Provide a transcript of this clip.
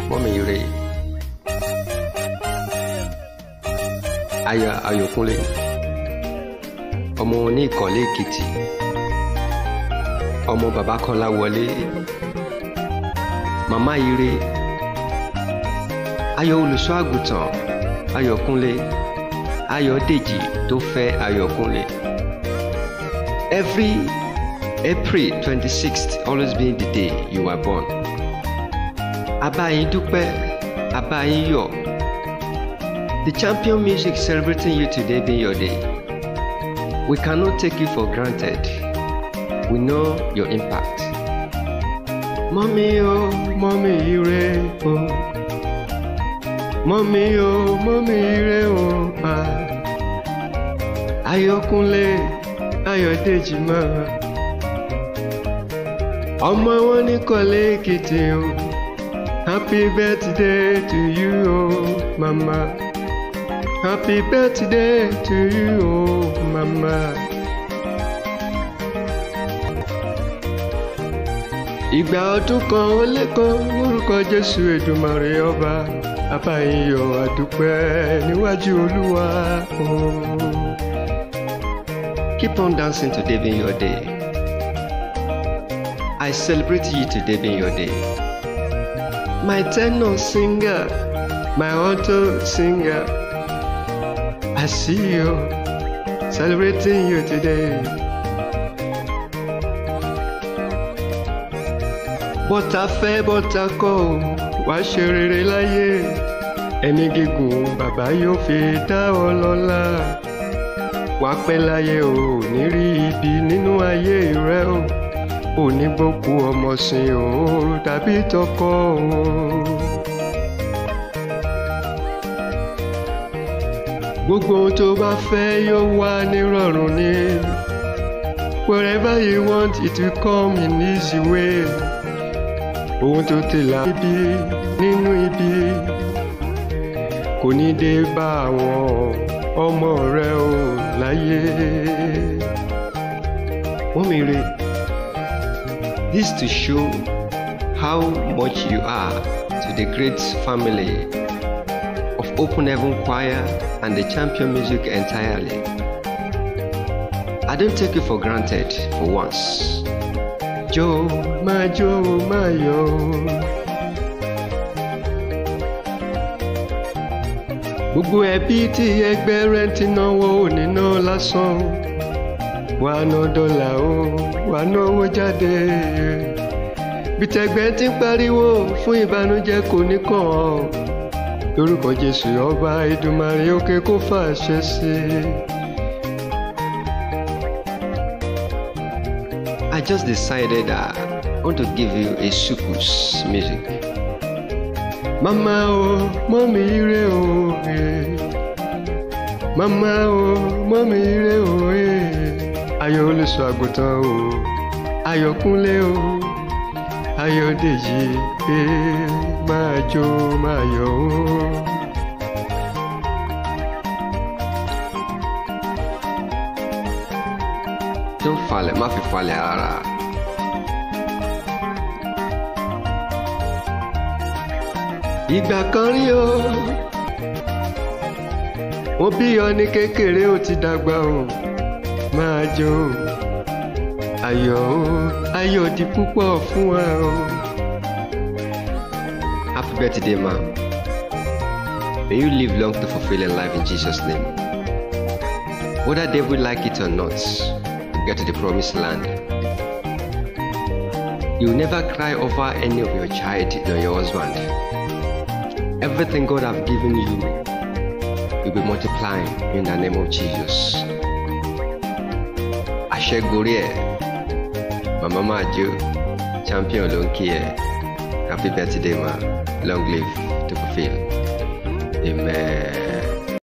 mọ́mí ire aya ayọ̀kúnlé ọmọ ní ìkọ̀lé èkìtì ọmọ bàbá kọ́lá wọlé màmá ire ayọ̀ olùṣọ́ àgùntàn ayọ̀kúnlé ayọ̀dèjì tó fẹ́ ayọ̀kúnlé every april twenty-sixth always being the day you were born abayin dúpẹ́ abayin yọ̀ the champion music celebrating you today being your day we cannot take you for granted we know your impact. mọ́mí o mọ́mí ire o mọ́mí o mọ́mí ire o pa ayọ̀kúnlé ayọ̀dèjì máa ọmọ wọn ní kọ́lé èkìtì o happy birthday to you o mama happy birthday to you o mama. ìgbà ọdún kan ó lé kan lórúkọ jésù èdùmàrè ọba abáyíyọ àdúpẹ́ níwájú olúwa o. keep on dancing today being your day. I celebrate you today being your day. My tenor singer, my alto singer, I see you celebrating you today. bọ́tà fẹ́ bọ́tà kọ́ ò wá ṣe rere láyé ẹni gígùn bàbá yóò fi dá ọ lọ́lá wàá pẹ́ láyé o ò ní rí ibi nínú ayé rẹ o ò ní gbókù ọmọ sìn o tàbí tọkọ o. gbogbo ohun tó bá fẹ́ yóò wá nírọ̀rùn ni wherever you want it will come in easy way ohun tó ti là ibi nínú ibi kò ní dé bá àwọn ọmọ rẹ o láyé. wọ́n mi re this to show how much you are to the great family of Open Heaven Choir and the Champion Music entirely. I don't take you for granted for once. jó máa jó máa yọ̀ gbogbo ẹbí tí ẹgbẹ́ rẹ̀ ti náwó níná lásán wà ná dọ́là o wà náwó jáde bìtẹ̀gbẹ́ ti ń pariwo fún ìbànújẹ́ kò ní kàn ọ́ lórúkọ Jésù ọba Èdùmàrè òkè kó fàṣẹ sí i. I just decided that I want to give you a sukus music. Mama o, mọ́mí ire o, eh. Mama o, mọ́mí ire o, eh. Ayọ̀ olùṣọ́ àgùntàn o, Ayọ̀kúnlé o, Ayọ̀dèjì, eh. Máa jó máa yọ̀ o. tó ń falẹ̀ má fi falẹ̀ rárá. ìgbà kan rí o wọ́n bí ọ ní kékeré ó ti dàgbà o máa jó o ayọ̀ o ayọ̀ di púpọ̀ fún wa o. happy birthday ma may you live long to fulfil your life in Jesus name whether devil like it or not get to the promised land. You will never cry over any of your child or your husband. Everything God have given you will be multiplying in the name of Jesus. Àṣẹgorí ẹ̀, màmá máa jó, champion ló ń kí ẹ. Happy birthday ma, long live to fulfill. Amen.